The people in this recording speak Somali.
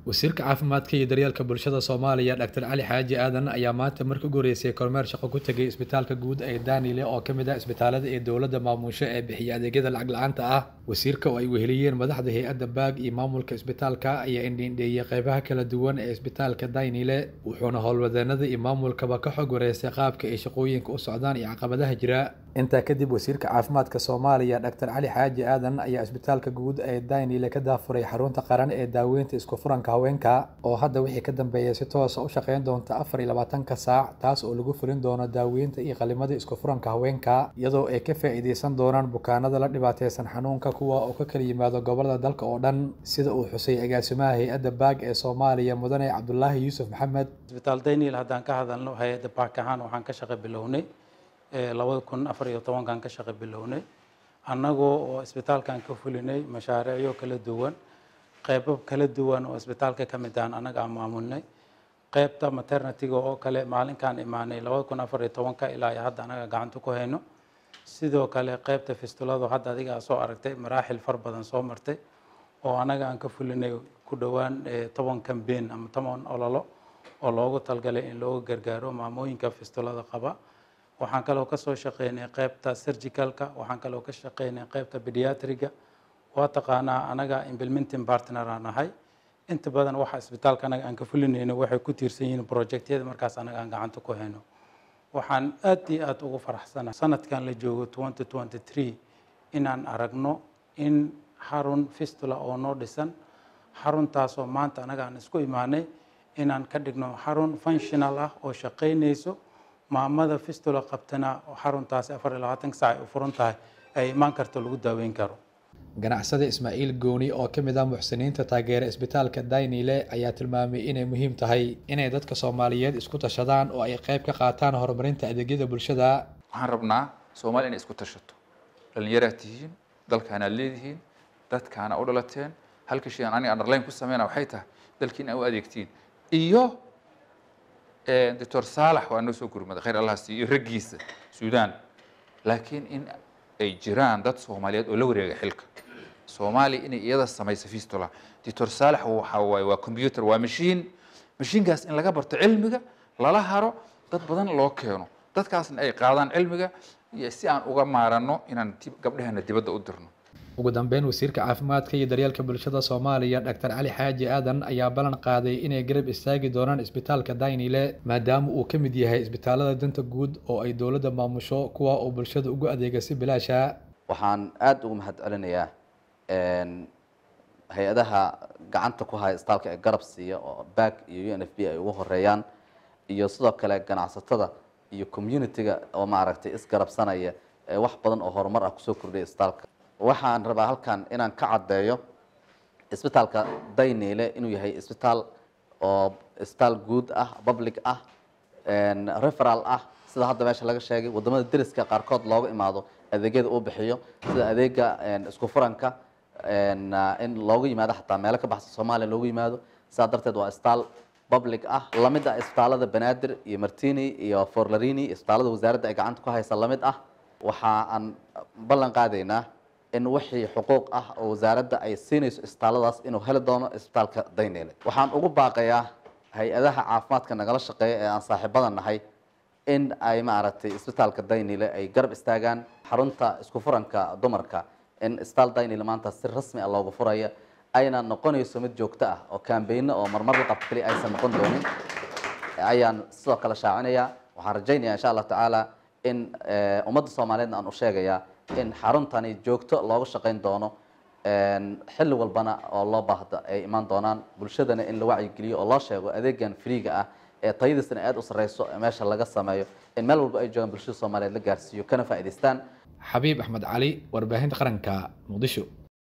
wasiirka caafimaadka iyo daryeelka bulshada soomaaliya dhaktar cali xaaji aadan ayaa maanta marka ugu horeysay kormeer shaqo ku tegay isbitaalka guud ee daanile oo ka mid ah isbitaalada ee dowladda maamusho ee bixiya adeegyada lacag la-aanta ah wasiirka oo ay weheliyeen madaxda hay-adda baag iyo maamulka isbitaalka ayaa indhiindheeyey qeybaha kala duwan ee isbitaalka daynile wuxuuna howlwadeenada iyo maamulkaba ka xog wareystay qaabka ay shaqooyinka u socdaan iyo caqabadaha jira intaa kadib wasiirka caafimaadka soomaaliya dhaktar cali xaaji aadan ayaa isbitaalka guud ee daynile ka daafuray xarunta qaran ee daaweynta isku furanka haweenka oo hadda wixii ka dambeeya si toosa u shaqeyn doonta afar iyo labaatanka saac taas oo lagu fulin doono daaweynta iyo qalimada isku furanka haweenka iyadoo ay ka faa'iideysan doonaan bukaanada la dhibaateysan xanuunka kuwa oo ka kala yimaado gobolada dalka oo dhan sida uu xusay agaasimaha hay-adda baag ee soomaaliya mudane cabdulaahi yuusuf maxamed isbitaal daynil haddaan ka hadalno hay-adda baak ahaan waxaan ka shaqo bilownay labada kun afar iyo tobankan ka shaqo bilownay annagoo oo isbitaalkan ka fulinay mashaariicyo kala duwan qeybo kala duwan oo isbitaalka ka mid ahan annaga aan maamulnay qeybta maternityga oo kale maalinkaan imaanay labada kun afar iyo tobanka ilaa iyo hadda annaga gacanta ku hayno sidoo kale qeybta fistulado hadda adiga soo aragtay maraaxil far badan soo martay oo annaga aan ka fulinay ku dhowaan toban cambain ama toban ololo oo loogu talgalay in looga gargaaro maamooyinka fistulada qaba waxaan kaloo kasoo shaqeynay qeybta surgicalka waxaan kaloo ka shaqeynay qeybta pediatriga waa taqaanaa anaga implementing partner aan ahay inta badan waxa isbitaalka anaga aan ka fulinayno waxay ku tiirsan yihiin projectyada markaas anaga aan gacanta ku hayno waxaan aad iyo aad ugu faraxsanahay sanadkan la joogo twenty twenty three inaan aragno in xarun fistula oo noo dhisan xaruntaasoo maanta anaga aan isku imaanay inaan ka dhigno xarun functional ah oo shaqeynayso maamada fistula qabtana xaruntaasi afar iyo labaatanka saac ay u furan tahay ay imaan karto lagu daaweyn karo ganacsada ismaaciil gooni oo ka mid ah muxsiniinta taageera isbitaalka daynile ayaa tilmaamay inay muhiim tahay inay dadka soomaaliyeed isku tashadaan oo ay qayb ka qaataan horumarinta adeegyada bulshada waxaan rabnaa soomaaliya inay isku tashato dhallinyaraad tihiin dalkaanaad leedihiin dadkaana u dhalateen halka shay aan aniga underline ku sameyna waxay tahay dalkiin aa u adeegtiin iyo doctor saalax waa noo soo gurmaday khayr allah siiyo raggiisa suudaan laakiin in ay jiraan dad soomaaliyeed oo la wareega xilka soomaaliya inay iyada samayso fistula doctor saalax waxa waaye waa computer waa mashiin mashiinkaas in laga barto cilmiga lala haro dad badan loo keeno dadkaasna ay qaadaan cilmiga iyo si aan uga maaranno inaan gabdhahana dibadda u dirno ugu dambeyn wasiirka caafimaadka iyo daryeelka bulshada soomaaliya dhaktar cali xaaji aadan ayaa ballan qaaday inay garab istaagi doonaan isbitaalka daynile maadaama uu ka mid yahay isbitaalada danta guud oo ay dowladda maamusho kuwa oo bulshada ugu adeega si bilaasha waxaan aada ugu mahad celinayaa hay-adaha gacanta ku haya isbitaalka ee garab siiya oo back iyo u n f b ay ugu horeeyaan iyo sidoo kale ganacsatada iyo community-ga oo maaragtay isgarabsanaya ee wax badan oo horumar ah kusoo kordhaya isbitaalka waxaan rabaa halkan inaan ka caddeeyo isbitaalka daynile inuu yahay isbitaal oo isbitaal guud ah public ah referal ah sida hadda meesha laga sheegay wadamada deriska qaarkood looga imaado adeegyada uu bixiyo sida adeega isku furanka in loogu yimaado xataa meelo ka baxsan soomaaliya loogu yimaado sidaa darteed waa isbitaal public ah lamid ah isbitaalada banaadir iyo martini iyo forlarini isbitaalada wasaaradda ay gacanta ku haysa lamid ah waxa aan ballan qaadaynaa in wixii xuquuq ah oo wasaaradda ay siinayso isbitaalladaas inuu heli doono isbitaalka daynile waxaan ugu baaqayaa hay-adaha caafimaadka nagala shaqeeya ee aan saaxiibada nahay in ay maaragtay isbitaalka daynile ay garab istaagaan xarunta isku furanka dumarka in isbitaal daynile maanta si rasmi ah loogu furaya ayna noqonayso mid joogto ah oo kaambeyno oo marmar la qabto keliya aysan noqon doonin ayaan sidoo kale shaacinayaa waxaan rajaynayaa insha allah tacaala in ummadda soomaaliyeedna aan u sheegayaa in xaruntani joogto looga shaqayn doono xilli walbana oo loo baahda ay imaan doonaan bulshadana in la wacyigeliyo oo loo sheego adeegan friiga ah ee tayadiisana aada u sarreyso meesha laga sameeyo in meel walba ay joogaan bulshada soomaaliyeed la gaarsiiyo kana faa'idaystaan xabiib axmed cali warbaahinta qaranka muqdisho